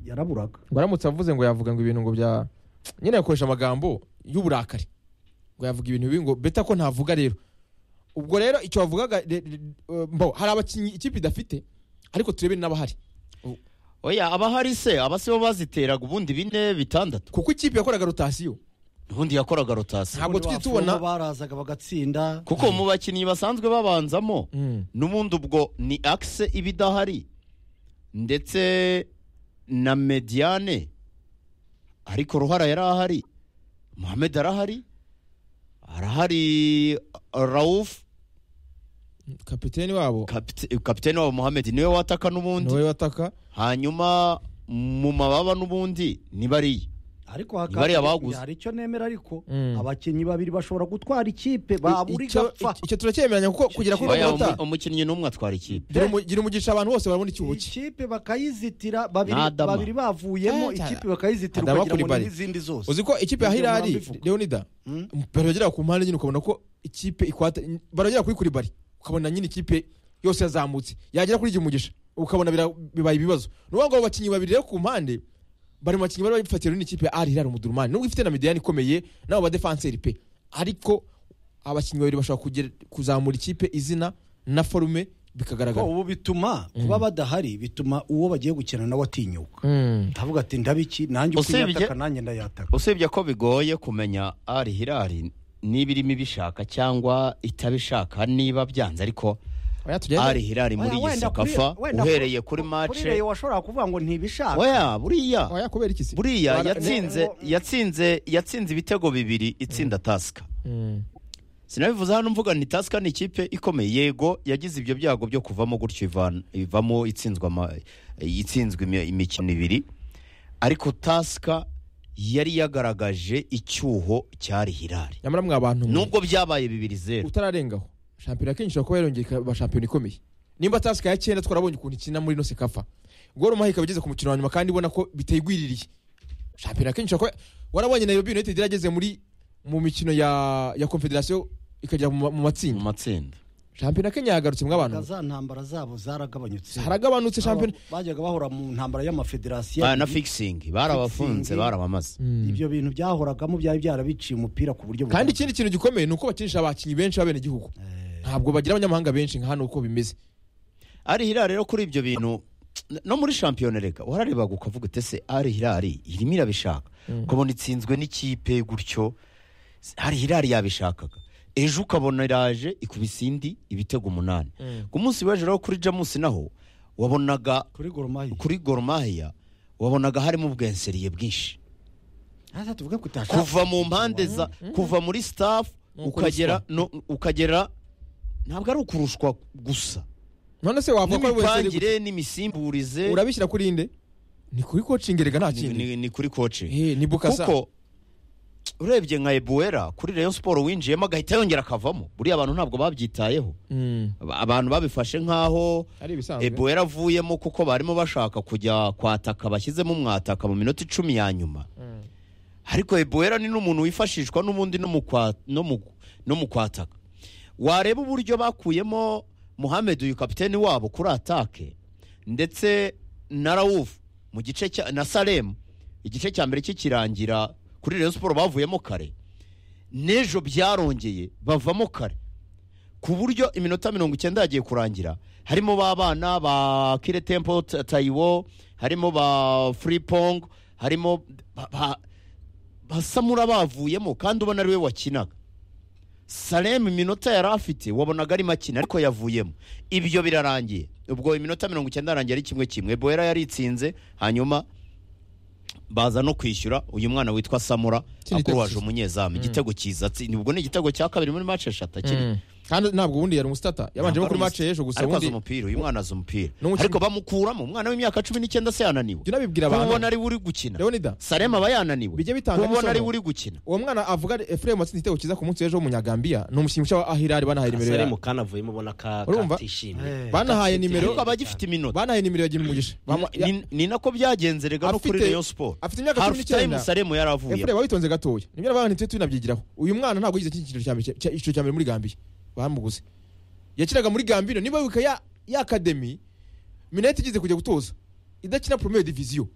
yaraburaga ngo aramutse avuze ngo yavuga ngo ibintu ngo bya nyine yakoresha amagambo y'uburakari ngo yavuga ibintu bibi ngo beta ko ntavuga rero ubwo rero icyo wavugaga re- re- eh, mbaho hari abakinnyi ikipe idafite ariko turebe n'abahari oya abahari se aba si bo baziteraga ubundi bine bitandatu kuko ikipe yakoraga rotasiyo ubundi yakoraga rotasiyo Ntabwo Ubundi tujye tubona- bafungwa barazaga bagatsinda kuko mu bakinnyi basanzwe babanzamo Mm. n'ubundi ubwo ni akise iba idahari ndetse na mediyane ariko ruhara yari ahari muhammed arahari arahari rawufu kapiteni wabo kapite- kapiteni wabo muhammed niwe wataka n'ubundi niwe wataka hanyuma mu mababa n'ubundi ni bariya ariko haka- Ntibariya baguze. hari icyo nemera ariko Mm. abakinnyi babiri bashobora gutwara ikipe babura Icyo- igapfa icyo turacyemeranya kuko kugera kuri Oya, umunota umu- umukinnyi n'umwe atwara ikipe gira umu- gira umugisha abantu bose barabona ikibuki ikipe bakayizitira babiri N'Adama. babiri bavuyemo Eh, ikipe bakayizitira Adama ukagira ngo Coulibaly. ni n'izindi zose uzi ko ikipe ya Ibyo hirari mwabivuga. leonida Mm. baragera ku mpande nyine ukabona ko ikipe ikwata baragera kuri kuribari ukabona nyine ikipe yose yazamutse yagera kuri gimugisha ukabona bira- bibaye ibibazo ni ukuvuga ngo abo bakinnyi babiri rero ku mpande bari mu bakinnyi bari bafatiye runini ikipe ya ari hirari umudurumani nubwo ifite na midiyani ikomeye n'abo badefanseri pe ariko abakinnyi babiri bashobora kugira- kuzamura ikipe izina na forume ko bikagaragara ubu bituma kuba badahari bituma uwo bagiye gukina nawe atinyuka Mm. avuga ati ndabiki nanjye uko Usibye- yataka nanjye ndayataka usibye ko bigoye kumenya ari hirari niba irimo ibishaka cyangwa itabishaka niba byanze ariko Oya, tugende. ari hirari muri Oya, iyi wenda kuri- sakafa wenda uhereye kuri Rayon mace washobora kuvuga ngo ntibishaka oya buriya Oya, kubera iki se buriya Bara- yatsinze yatsinze yatsinze ibitego bibiri itsinda tasika Mm. sinabivuze hano mvuga ni tasika ni ikipe ikomeye yego yagize ibyo byago byo kuvamo gutyo ivan- ivamo itsinzwe ama- itsinzwe imi- imikino ibiri ariko tasika yari yagaragaje icyuho cyari hirari nyamara mwa bantu mwe. nubwo byabaye bibiri zeru utararengaho shampiyona akenshi ishobora kuba yarongeye ikaba shampiyona ikomeye nimba tasika ya cyenda twarabonye ukuntu ikina muri ino sekafa goro mahika igeze ku mukino wa nyuma kandi ubona ko bitayigwiririye shampiyona akenshi ishobora kuba warabonye Nairobi United yarageze muri mu mikino ya ya Confederation ikajya mu ma- mu mu matsinda matsinda shampiyona Kenya yagarutse mw'abantu za ntambara zabo zaragabanyutse haragabanutse shampiyona Aba- bajyaga bahora mu ntambara y'amafederasiyo Ah, na fikisingi barabafunze Fixing. barabamaze ibyo bintu byahoragamo byari byarabiciye umupira ku buryo bugaragara. kandi ikindi kintu gikomeye ni uko bakinisha abakinnyi benshi b'abenegihugu ntabwo bagira abanyamahanga benshi nka hano uko bimeze ari hirari rero kuri ibyo bintu no muri shampiyona reka wararebaga ukavuga uti ese ari hirari irimo irabishaka ukabona itsinzwe n'ikipe gutyo ari hirari yabishakaga ejo ukabona iraje ikubise indi ibitego umunani ku munsi w'ejo rero kuri jamusi naho wabonaga kuri goromayi kuri goromahiya wabonaga harimo ubwenseriye bwinshi hasa tuvuge ko utasha- kuva mu mpande za kuva muri staff Ni ukagera no ukagera ntabwo ari ukurushwa gusa none se wavuga ko ari wese ari n'imipangire n'imisimburize gute? urabishyira kuri inde ni kuri coaching rega nta ni, kindi ni, ni kuri koce Eh, ni bukasa kuko urebye nka ebuwera kuri rayon siporo winjiyemo agahita yongera akavamo buriya abantu ntabwo babyitayeho Mm. Aba- abantu babifashe nk'aho ari ibisanzwe ebuwera avuyemo kuko barimo bashaka kujya kwataka bashyizemo umwataka mu minota icumi ya nyuma ariko ebuwera ni n'umuntu wifashishwa n'ubundi no mu kwa- no mu- no mu kwataka wareba uburyo bakuyemo muhammed uyu kapiteni wabo kuri atake ndetse na rawufu mu gice cya na salemu igice cya mbere kikirangira kuri reyo siporo bavuyemo kare n'ejo byarongeye bavamo kare ku buryo iminota mirongo icyenda yagiye kurangira harimo ba bana ba kire tempo Ta- tayiwo harimo ba furipong harimo ba- ba- basamura bavuyemo kandi ubona ariwe wakinaga salemu iminota yari afite wabonaga ari makina ariko yavuyemo ibyo birarangiye ubwo iminota mirongo icyenda yarangiye ari kimwe kimwe bohera yaritsinze hanyuma baza no kwishyura uyu mwana witwa samura Ikindi gitego akuruwaje cyiza. umunyezamu igitego cyiza atsi- ubwo ni igitego cya kabiri muri mace eshatu akiri Mm. kandi ntabwo ubundi yari umusitata yabanjemo kuri match y'ejo gusa ariko ubundi azi umupira uyu mwana azi umupira N'umukinnyi- ariko bamukuramo umwana w'imyaka cumi n'icyenda se yananiwe jya unabibwira abantu kubona ari we uri gukina leonida sarema aba yananiwe Bijya bitanga kubona n'isomo. ari we uri gukina uwo mwana avuga ari efuremu watsinze igitego cyiza ku munsi w'ejo w'umunyagambia ni umukinnyi ushya wa ahirari banahaye nimero kasare ya mukanavuyemo ubona ka Urumva? katishimye Eh. banahaye nimero ariko aba agifite iminota banahaye nimero ya gira umugisha Bama- Ni- ni- ni nako byagenzerega no kuri Afite- rayon sport afite imyaka cumi half time n'icyenda saremu yaravuye efuremu wabitonze gatoya nimero abantu ntitujye tunabyigiraho uyu mwana ntabwo yize icyiciro cya mbere cya- icyiciro cya mbere muri gambiya bamuguze yakinaga muri gambiya niba wibuka ya ya akademi minete igize kujya gutoza idakina poromeye diviziyo